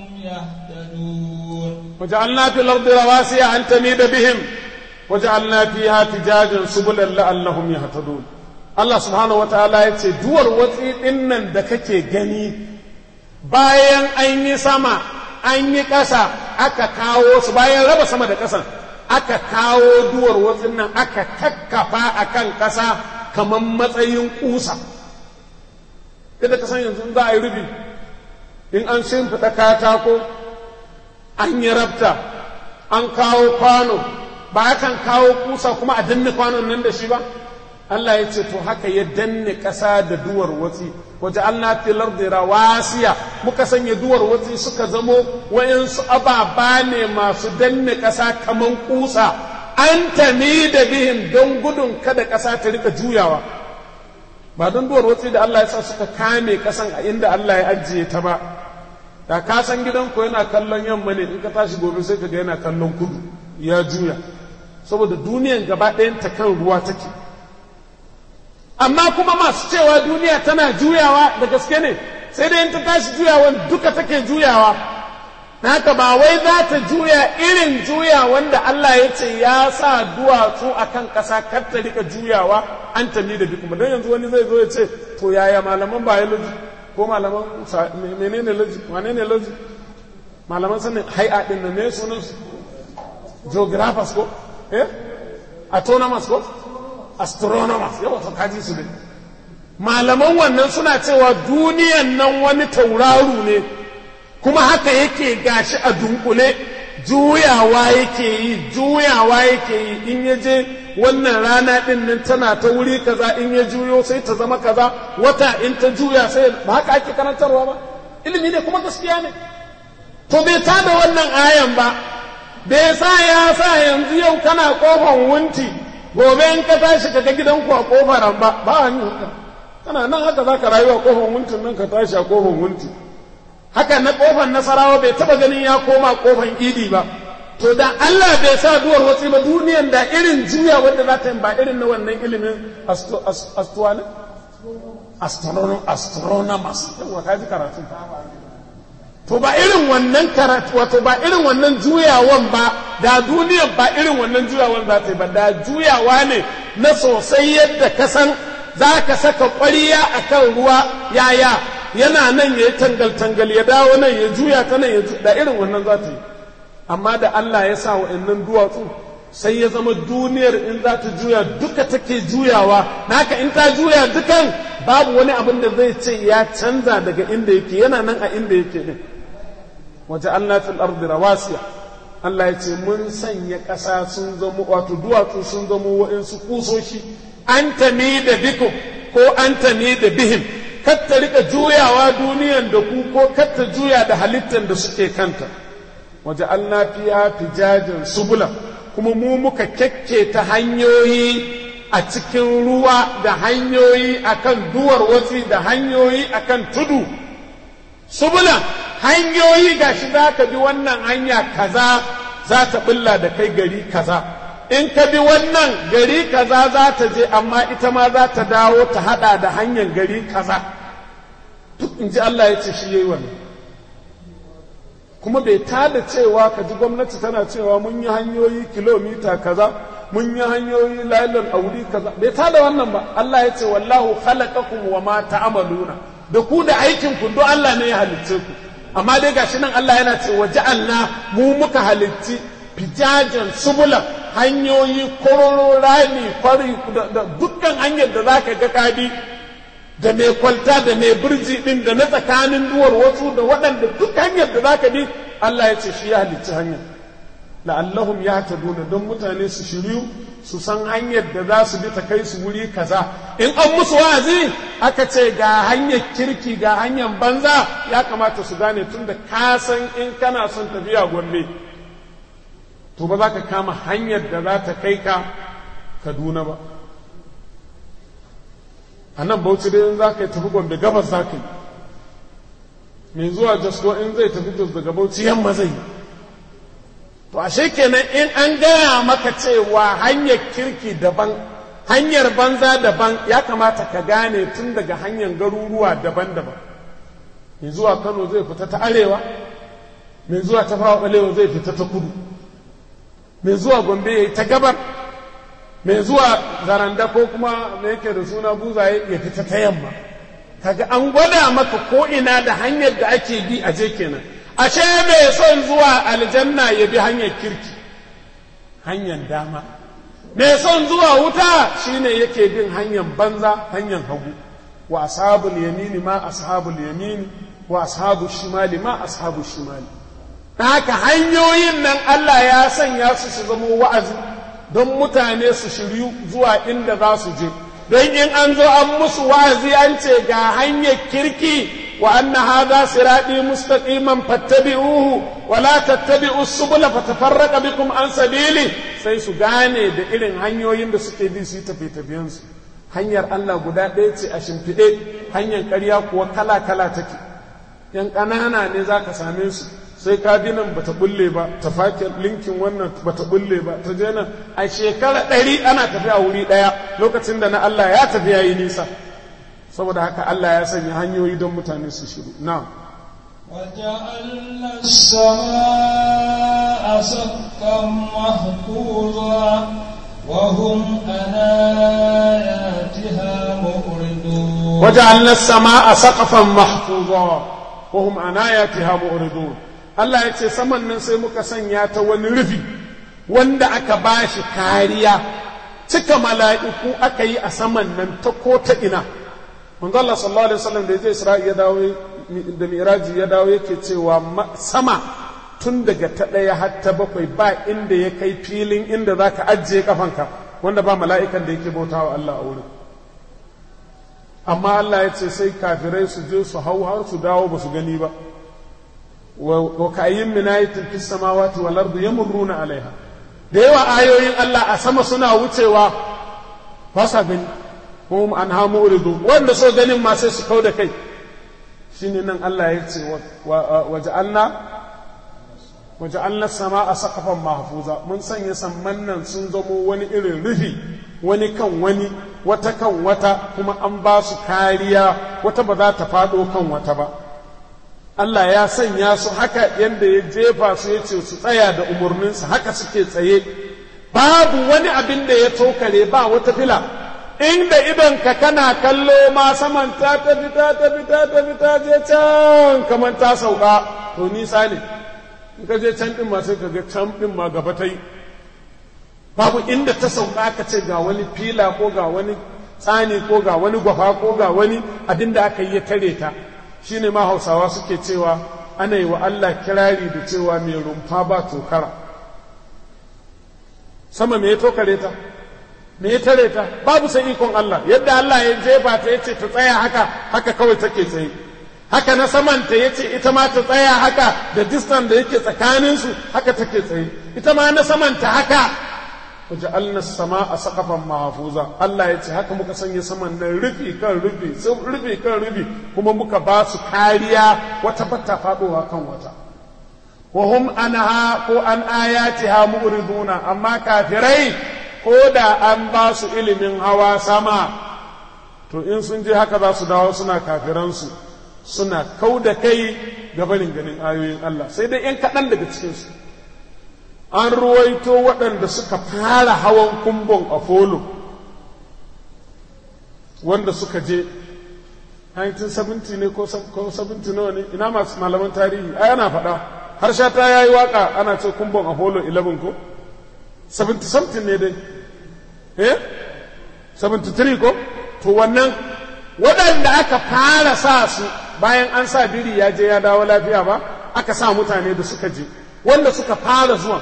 يهتدون وجعلنا في الأرض رواسي أن تميد بهم وجعلنا فيها فجاجا سبلا لعلهم يهتدون Allah subhanahu wa ta'ala ya ce, Duwar watsi ɗin nan da kake gani bayan an yi sama, an yi ƙasa, aka kawo su bayan raba sama da ƙasan, aka kawo duwar watsin nan aka kakkafa a kan ƙasa kamar matsayin ƙusa. Kada ka san yanzu za a yi rufi, in an shimfiɗa katako, an yi rabta, an kawo kwano, ba kan kawo kusa kuma a danne kwanon nan da shi ba Allah ya ce to haka ya danne ƙasa da duwar watsi waje Allah filar da rawasiya muka sanya duwar watsi suka zamo wayansu ababa ne masu danne ƙasa kaman kusa an tami da bihin don gudun kada ƙasa ta rika juyawa ba don duwar watsi da Allah ya sa suka kame ƙasan a inda Allah ya ajiye ta ba da ka san gidanku yana kallon yamma ne in ka tashi gobe sai ka ga yana kallon kudu ya juya saboda duniyan gaba ɗayan ta kan ruwa take amma kuma masu cewa duniya tana juyawa da gaske ne sai dai in ta tashi juyawan duka take juyawa na haka ba wai za ta juya irin juya wanda Allah ya ce ya sa duwatsu a kan ƙasa kar ta rika juyawa an tami da duk don yanzu wani zai zo ya ce to yaya malaman biology ko malaman menene logic wane ne logic malaman sanin hai'a din nan ne sunan su geographers ko eh autonomous ko astronomers yawa to kaji su ne malaman wannan suna cewa duniyan nan wani tauraru ne kuma haka yake gashi a dunkule juyawa yake yi juyawa yake yi in ya je wannan rana din nan tana ta wuri kaza in ya juyo sai ta zama kaza wata in ta juya sai ba haka ake karantarwa ba ilimi ne kuma gaskiya ne to bai ta da wannan ayan ba bai sa ya sa yanzu yau kana kofan wunti gobe in ka tashi ka ga gidanku a kofar ba ba hanyar haka kana nan haka za ka rayu a kofan wuntin nan ka tashi a kofan wunti haka na kofan nasarawa bai taba ganin ya koma kofan idi ba to da Allah bai sa duwar watsi ba duniyan da irin juya wanda za ta yi ba irin na wannan ilimin astuwa astronomers yawa ka ji karatu to ba irin wannan karatu wato ba irin wannan juyawan ba da duniyan ba irin wannan juyawan za ta yi ba da juyawa ne na sosai yadda ka san za ka saka ƙwariya a kan ruwa yaya yana nan ya yi tangal-tangal ya dawo nan ya juya ta nan ya da irin wannan za ta yi amma da Allah ya sa wa'annan duwatsu sai ya zama duniyar in za ta juya duka take juyawa naka in ta juya dukan babu wani abin da zai ce ya canza daga inda yake yana nan a inda yake din waje Allah fil ardi rawasiya Allah ya ce mun sanya ƙasa sun zama wato duwatsu sun zama wa'insu kusoshi an tami da bikum ko an tami da bihim kar ta rika juyawa duniyan da ku ko kar ta juya da halittar da suke kanta waje Allah fiya fijajen subula kuma mu muka kyakke ta hanyoyi a cikin ruwa da hanyoyi akan duwar watsi da hanyoyi akan tudu subulan hanyoyi gashi za ka bi wannan hanya kaza za ta bulla da kai gari kaza in ka bi wannan gari kaza za ta je amma ita ma za ta dawo ta hada da hanyar gari kaza duk in ji Allah ya ce shi yayi wannan kuma bai tada cewa ka ji gwamnati tana cewa mun yi hanyoyi kilomita kaza mun yi hanyoyi lailan auri kaza bai tada wannan ba Allah ya ce wallahu khalaqakum wa ma ta'maluna da ku da aikin ku duk Allah ne ya halicce ku amma dai gashi nan Allah yana ce wa ja'alna mu muka halicci fijajan subula hanyoyi kororo rami kwari da dukkan hanyar da zaka ga kadi da mai kwalta da mai birji din da na tsakanin duwar wasu da waɗanda duk hanyar da zaka bi Allah ya ce shi ya halicci hanyar la'allahum yahtaduna don mutane su shiryu su san hanyar da za su bi ta kai su wuri kaza in an musu wa'azi aka ce ga hanyar kirki ga hanyar banza ya kamata su gane tun da ka san in kana son tafiya gombe to ba za ka kama hanyar da za ta kai ka kaduna ba a nan bauchi dai in za ka yi tafi gombe gabas za ka yi mai zuwa jasko in zai tafi jos daga bauchi yamma zai yi to ashe kenan in an gaya maka cewa hanyar kirki daban hanyar banza daban ya kamata ka gane tun daga hanyar garuruwa daban-daban mai zuwa kano zai fita ta arewa mai zuwa ta fawa balewa zai fita ta kudu mai zuwa gombe ya yi ta gabar mai zuwa zaranda ko kuma mai yake da suna buzaye ya fita ta yamma kaga an gwada maka ko ina da hanyar da ake bi a je kenan ashe mai son zuwa aljanna ya bi hanyar kirki hanyar dama mai son zuwa wuta shine yake bin hanyar banza hanyar hagu wa ashabul yamini ma ashabul yamini wa ashabu shimali ma ashabu shimali haka hanyoyin nan Allah ya sanya su su zama wa'azi don mutane su shiryu zuwa inda za su je don in an zo an musu wa'azi an ce ga hanyar kirki وأن هذا صراطي مستقيما فاتبعوه ولا تتبعوا السبل فتفرق بكم عن سبيله sai su gane da irin hanyoyin da suke bi su yi tafiye-tafiyensu hanyar Allah guda ɗaya ce a shimfiɗe hanyar ƙarya kuwa kala-kala take yan ƙanana ne za ka same su sai ka bi nan bata bulle ba ta fake linkin wannan bata bulle ba ta je nan a shekara ɗari ana tafiya wuri ɗaya lokacin da na Allah ya tafi ya yi nisa saboda haka Allah ya sanya hanyoyi don mutane su shiru na وجعلنا السماء سقفا محفوظا وهم عن آياتها مؤردون وجعلنا السماء سقفا محفوظا وهم عن آياتها مؤردون Allah ya ce saman nan sai muka sanya ta wani rufi wanda aka bashi kariya cika mala'iku aka yi a saman nan ta ko ta ina manzo Allah sallallahu alaihi wasallam da ya je Isra'i ya dawo da Miraji ya dawo yake cewa sama tun daga ta ɗaya har ta bakwai ba inda ya kai filin inda za ka ajiye kafanka wanda ba mala'ikan da yake bautawa Allah a wurin amma Allah ya ce sai kafirai su je su hau har su dawo ba su gani ba wa kayyin min ayatin fis samawati wal ardi yamurruna alaiha da yawa ayoyin Allah a sama suna wucewa ba sa gani hum an hamu uridu wanda so ganin ma sai su kau da kai shine nan Allah ya ce wa ja'alna wa ja'alna sama'a saqafan mahfuza mun sanya samman nan sun zamo wani irin rufi wani kan wani wata kan wata kuma an ba su kariya wata ba za ta faɗo kan wata ba Allah ya sanya su haka yadda ya jefa su ya ce su tsaya da umarninsa haka suke tsaye babu wani abin da ya tokare ba wata fila inda idonka kana kallo ma saman ta tafi ta tafi ta tafi ta je can kamar ta sauka to nisa ne in ka je can din ma sai ka ga can din ma gaba ta yi babu inda ta sauka ka ce ga wani fila ko ga wani tsani ko ga wani gwafa ko ga wani abin da aka yi ya tare ta shine ma hausawa suke cewa ana yi wa Allah kirari da cewa mai rumfa ba tokara sama me ya tokare ta me ya tare ta babu sai ikon Allah yadda Allah ya jefa ta yace ta tsaya haka haka kawai take tsaye haka na saman ta yace ita ma ta tsaya haka da distance da yake tsakanin su haka take tsaye ita ma na saman ta haka waja'alna as-samaa saqafan mahfuza Allah yace haka muka sanya saman nan rufi kan rufi sun rufi kan rufi kuma muka ba su kariya wata bata fadowa kan wata wa hum anha ko an ayatiha mu'riduna amma kafirai ko da an ba su ilimin hawa sama to in sun je haka za su dawo suna kafiransu suna kau da kai ga barin ganin ayoyin Allah sai dai ‘yan kaɗan daga cikinsu an ruwaito waɗanda suka fara hawan kumbon apollo wanda suka je 1970 ne ko 70 nawa ne ina masu malaman tarihi ai ana faɗa har sha ta yayi waka ana ce kumbon apollo 11 ko 70 something ne dai eh 73 ko to wannan waɗanda aka fara sa su bayan an sa biri ya je ya dawo lafiya ba aka sa mutane da suka je wanda suka fara zuwa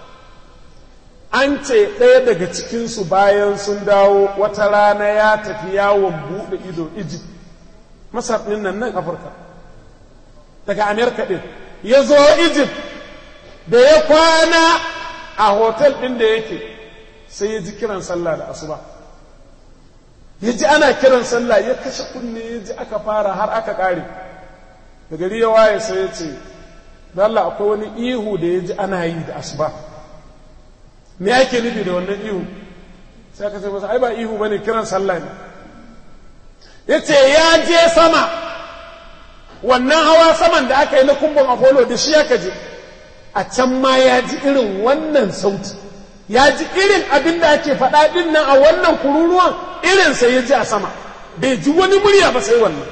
an ce ɗaya daga cikinsu bayan sun dawo wata rana ya tafi yawon buɗe ido Egypt masar ɗin nan nan afirka daga amerika ɗin ya zo Egypt da ya kwana a hotel ɗin da yake sai ya ji kiran sallah da asuba ya ji ana kiran sallah ya kashe kunne ya ji aka fara har aka ƙare da gari ya waye sai ya ce da Allah akwai wani ihu da ya ji ana yi da asuba me ake nufi da wannan ihu sai aka ce masa ai ba ihu bane kiran sallah ne ya ce ya je sama wannan hawa saman da aka yi na kumbon apollo da shi aka je a can ma ya ji irin wannan sauti ya ji irin abin da ake faɗa ɗin nan a wannan kururuwan irinsa ya ji a sama bai ji wani murya ba sai wannan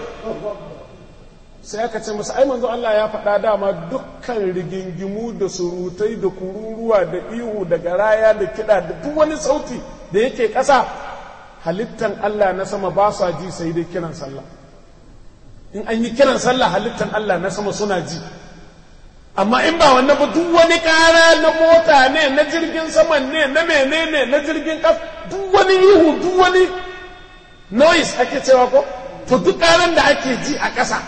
sai aka ce masa ai manzo Allah ya faɗa dama dukkan rigingimu da surutai da kururuwa da ihu da garaya da kiɗa da duk wani sauti da yake ƙasa halittan Allah na sama ba sa ji sai dai kiran sallah in an yi kiran sallah halittan Allah na sama suna ji amma in ba wannan ba duk wani ƙara na mota ne na jirgin saman ne na menene na jirgin ƙas duk wani ihu duk wani noise ake cewa ko to duk ƙaran da ake ji a ƙasa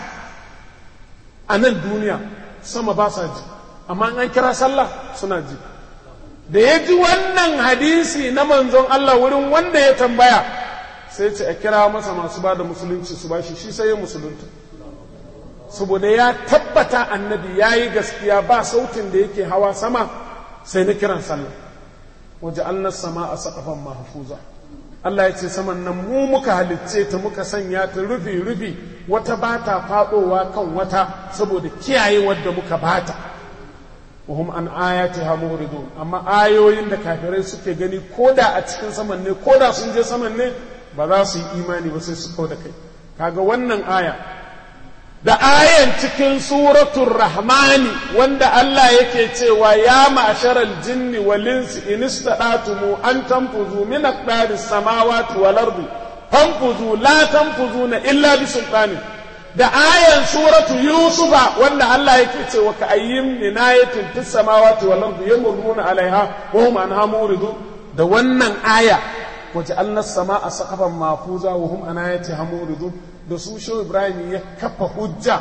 a nan duniya sama ba sa ji amma an kira sallah suna ji da ya ji wannan hadisi na manzon Allah wurin wanda ya tambaya sai ce a kira masa masu ba da musulunci su bashi shi sai ya musulunta saboda ya tabbata annabi ya yi gaskiya ba sautin da yake hawa sama sai na kiran sallah waje annas sama a saƙafan mahfuza Allah ya ce saman nan mu muka halicce ta muka sanya ta rufi rufi wata ba ta faɗowa kan wata saboda kiyaye wadda muka bata wahum an ayati ha muridun amma ayoyin da kafirai suke gani koda a cikin saman ne koda sun je saman ne ba za su yi imani ba sai su kau da kai kaga wannan aya da ayan cikin suratul rahmani wanda Allah yake cewa ya ma'sharal jinni wal insi in istadatumu an tanfuzu min aqdaris samawati wal ardi fanfuzu la tanfuzuna illa bi sultani da ayan suratu yusufa wanda Allah yake cewa ka ayyim min ayatin fis samawati wal ardi yamurruna alaiha wa hum anha muridun da wannan aya waja'alna as-samaa saqafan mahfuza wa hum an ayatiha muridun da su shi ibrahim ya kafa hujja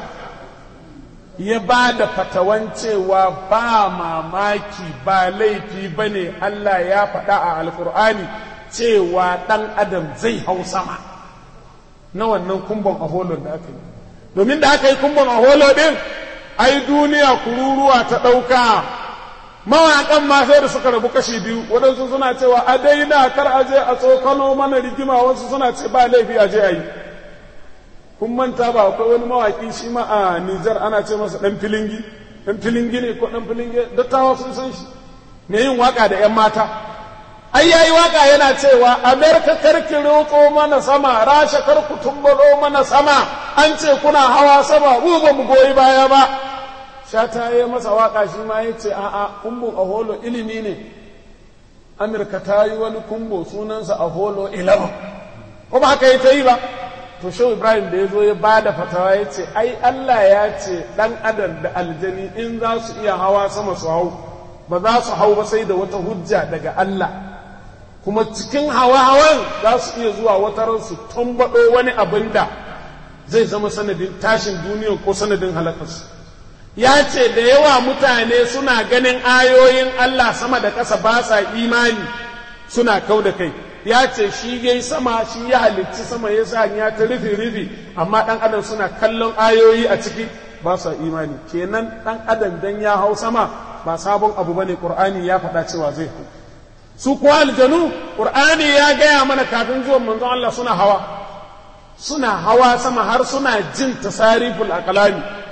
ya ba da fatawan cewa ba mamaki ba laifi ba ne Allah ya faɗa a alkur'ani cewa ɗan adam zai hau sama na wannan kumbon aholon da aka yi domin da aka yi kumbon aholo ɗin ai duniya kururuwa ta ɗauka mawaƙan ma sai da suka rabu kashi biyu waɗansu suna cewa a daina kar a je a tsokano mana rigima wasu suna ce ba laifi a je a yi kun manta ba akwai wani mawaƙi shi ma a Nijar ana ce masa ɗan filingi ɗan filingi ne ko ɗan filingi dattawa sun san shi me yin waka da ‘yan mata ai yayi waka yana cewa Amerika karki roƙo mana sama rasha kar ku tumbaro mana sama an ce kuna hawa sama mu ba mu goyi baya ba shata ya masa waka shi ma ya ce a'a kumbun aholo ilimi ne Amurka ta yi wani kumbo sunansa aholo 11 ko ba haka yi ta yi ba to shehu ibrahim da ya zo ya ba da fatawa ya ce ai allah ya ce ɗan adam da aljani in za su iya hawa sama su hau ba za su hau ba sai da wata hujja daga allah kuma cikin hawa-hawan za su iya zuwa wata ransu tambaɗo wani abin da zai zama sanadin tashin duniya ko sanadin halakarsu ya ce da yawa mutane suna ganin ayoyin allah sama da ƙasa ba sa imani suna kau da kai ya ce shi ya yi sama shi ya halicci sama ya sa ya ta rufe rufe amma ɗan adam suna kallon ayoyi a ciki ba sa imani kenan ɗan adam dan ya hau sama ba sabon abu bane qur'ani ya faɗa cewa zai hau su kuwa aljanu qur'ani ya gaya mana kafin zuwan manzon Allah suna hawa suna hawa sama har suna jin tasariful aqlami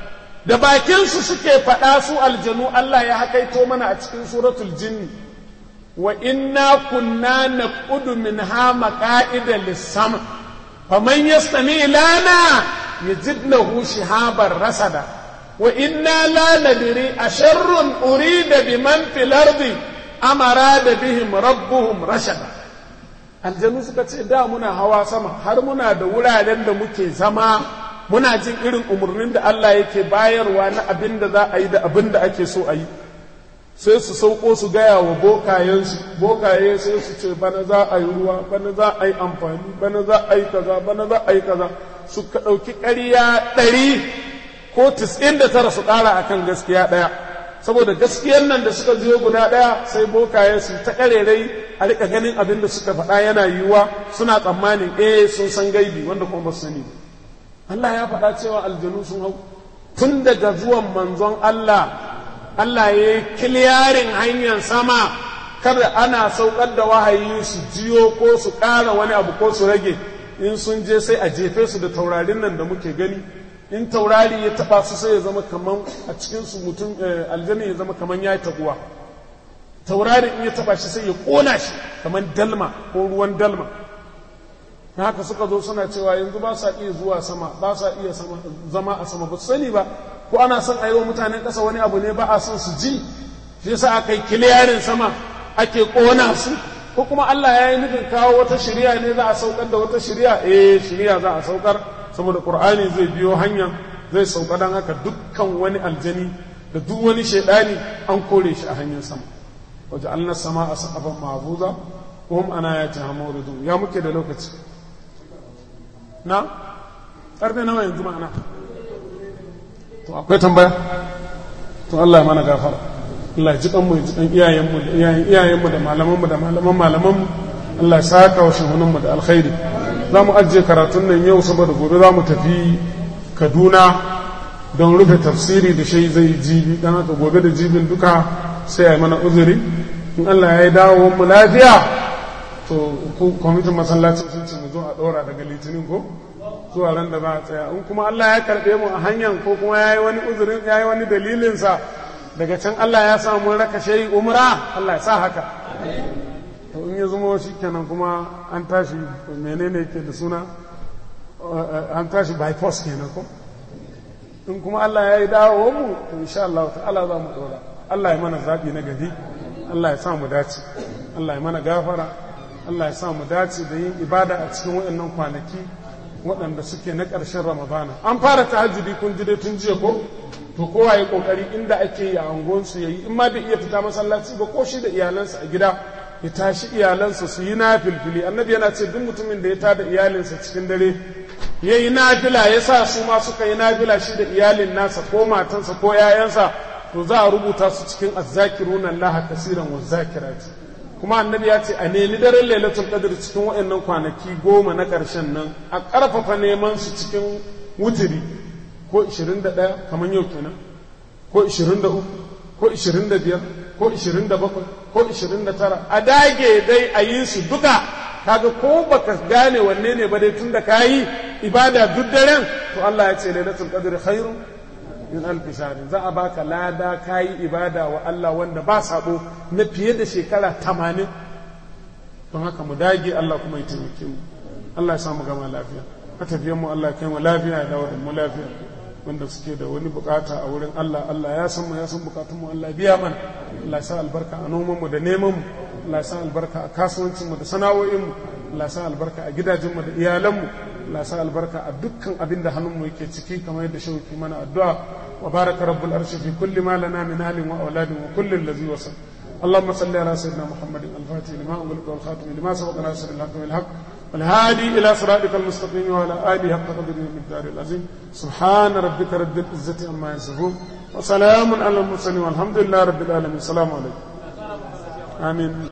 da bakinsu suke faɗa su aljanu Allah ya hakaito mana a cikin suratul jinni wa inna kunna naqudu minha maqa'ida lis-sam faman yastami lana yajid lahu shihaban rasada wa inna la nadri asharrun urida biman fil ardi amara da bihim rabbuhum rashada aljanu suka ce da muna hawa sama har muna da wuraren da muke zama muna jin irin umarnin da Allah yake bayarwa na abin da za a yi da abin da ake so a yi sai su sauko su gaya wa bokayensu bokaye sai su ce bana za a yi ruwa bana za a yi amfani bana za a yi kaza bana za a yi kaza su ka ɗauki ƙarya ɗari ko tis'in da tara su ƙara akan gaskiya ɗaya saboda gaskiyar nan da suka ziyo guda ɗaya sai bokaye su ta ƙarerai a rika ganin abin da suka faɗa yana yiwuwa suna tsammanin eh sun san gaibi wanda kuma ba su sani Allah ya faɗa cewa aljanu sun hau tun daga zuwan manzon Allah Allah ya yi kiliyarin hanyar sama kada ana saukar da wahayi su jiyo ko su ƙara wani abu ko su rage in sun je sai a jefe su da taurarin nan da muke gani in taurari ya taba su sai ya zama kaman a cikin su mutum aljanna ya zama kaman ya taguwa taurari in ya taba shi sai ya kona shi kaman dalma ko ruwan dalma haka suka zo suna cewa yanzu ba sa iya zuwa sama ba sa iya zama a sama ba su sani ba ko ana son a yi wa mutanen ƙasa wani abu ne ba a son su ji shi yasa aka yi kiliyarin sama ake kona su ko kuma Allah ya yi nufin kawo wata shari'a ne za a saukar da wata shari'a eh shari'a za a saukar saboda qur'ani zai biyo hanya zai sauka dan haka dukkan wani aljani da duk wani shaidani an kore shi a hanyar sama waje Allah sama a saqafan mahfuza ko hum ana ya ta hamuridu ya muke da lokaci na karfe nawa yanzu ma'ana to akwai tambaya to Allah ya mana gafara Allah ya ji kanmu ya ji kan iyayenmu da iyayen iyayenmu da malamanmu da malaman malamanmu Allah ya saka wa shugunanmu da alkhairi za mu ajiye karatun nan yau saboda gobe za mu tafi Kaduna don rufe tafsiri da shi zai jibi dan haka gobe da jibin duka sai a yi mana uzuri in Allah ya yi dawo mu lafiya to kwamitin masallacin sun ce mu zo a ɗora daga litinin ko zuwa ran da za a tsaya in kuma Allah ya karɓe mu a hanyar ko kuma ya yi wani uzurin ya yi wani dalilinsa daga can Allah ya sa mun raka shayi umra Allah ya sa haka to in ya zama shi kenan kuma an tashi menene ke da suna an tashi by force kenan ko in kuma Allah ya yi dawo mu to insha Allah ta'ala za mu ɗora Allah ya mana zaɓi na gari Allah ya sa mu dace Allah ya mana gafara Allah ya sa mu dace da yin ibada a cikin waɗannan kwanaki waɗanda suke na ƙarshen ramadana an fara tahajjudi kun ji dai tun jiya ko to kowa ya kokari inda ake yi a angonsu ya yi in ma bai iya fita masallaci ba ko shi da iyalansa a gida ya tashi iyalansa su yi na filfili annabi yana ce duk mutumin da ya tada iyalinsa cikin dare ya yi nafila ya sa su ma suka yi nafila shi da iyalin nasa ko matansa ko yayansa to za a rubuta su cikin azzakiruna Allah kasiran wa zakirati kuma annabi ya ce a nemi daren lailatul qadr cikin waɗannan kwanaki goma na ƙarshen nan a ƙarfafa neman su cikin wutiri ko 21 kamar yau kenan ko 23 ko 25 ko 27 ko 29 a dage dai a yi su duka kaga ko baka gane wanne ne ba dai tun da kayi ibada duk daren to Allah ya ce lailatul qadr khairun min alfi shahrin za a baka lada kayi ibada wa Allah wanda ba sabo na fiye da shekara tamanin don haka mu dage Allah kuma ya taimake mu Allah ya samu gama lafiya matafiyan mu Allah ya kai mu lafiya ya dawo da mu lafiya wanda suke da wani bukata a wurin Allah Allah ya san mu ya san bukatun mu Allah biya mana Allah ya sa albarka a noman mu da neman mu Allah ya sa albarka a kasuwancin mu da sana'o'in mu Allah ya sa albarka a gidajen mu da iyalan mu Allah ya sa albarka a dukkan abin da hannun mu yake ciki kamar yadda shauki mana addu'a wa baraka rabbul arshi fi kulli ma lana min halin wa auladin wa kulli allazi wasal اللهم صل على سيدنا محمد الفاتح لما أغلق والخاتم لما سبق ناصر الحق بالحق والهادي إلى صراطك المستقيم وعلى آله حق قدره المقدار العظيم سبحان ربك رب العزة عما يصفون وسلام على المرسلين والحمد لله رب العالمين السلام عليكم آمين